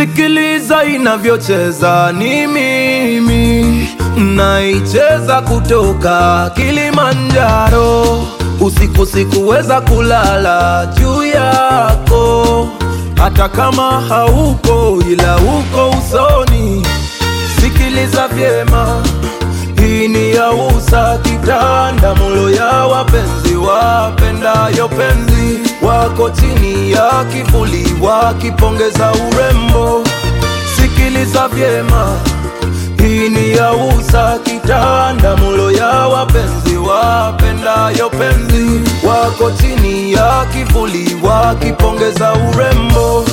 Sikiliza inavyocheza, ni mimi naicheza kutoka Kilimanjaro. Usiku sikuweza kulala juu yako, hata kama hauko, ila uko usoni. Sikiliza vyema, hii ni ya usa kitanda mulo ya wapenzi wapendayo penzi wako chini ya kivuli wakipongeza urembo. Sikiliza vyema, hii ni ya usa kitanda mulo ya wapenzi wapendayo penzi wako chini ya kivuli wakipongeza urembo.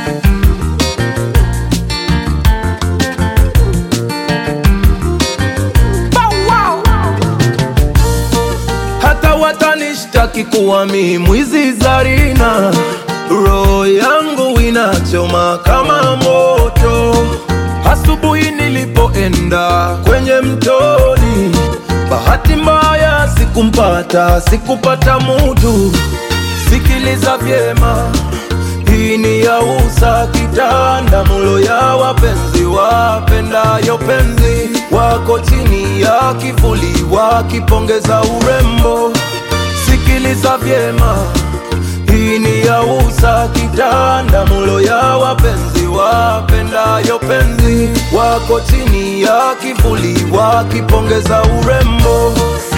hata watanishtaki kuwa mi mwizi Zarina, roho yangu inachoma kama moto. Asubuhi nilipoenda kwenye mtoni, bahati mbaya sikumpata, sikupata mutu. Sikiliza vyema, hii ni ya usa kitanda mulo ya wapenzi wapendayo penzi wako chini ya kivuli wakipongeza urembo. Sikiliza vyema, hii ni ya usa kitanda mulo ya wapenzi wapendayo penzi wako chini ya kivuli wakipongeza urembo.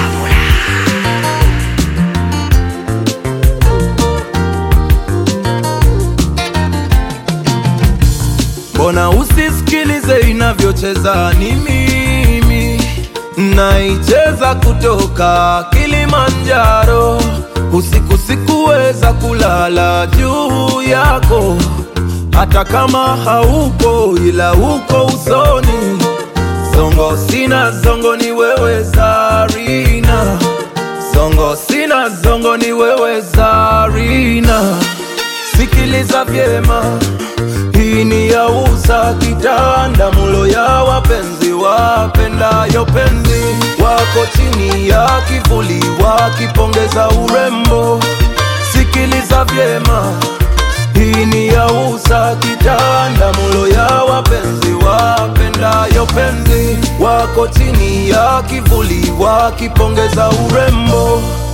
Mbona usisikilize inavyocheza? Ni mimi naicheza kutoka Kilimanjaro. Usiku sikuweza kulala juu yako, hata kama haupo, ila uko usoni. Zongo sina zongo, ni wewe Zarina. Zongo sina zongo, ni wewe Zarina. Sikiliza vyema hii ni ya usa kitanda mulo ya wapenzi wapendayo penzi wako chini ya kivuli wakipongeza urembo. Sikiliza vyema, hii ni ya usa kitanda mulo ya wapenzi wapendayo penzi wako chini ya kivuli wakipongeza urembo.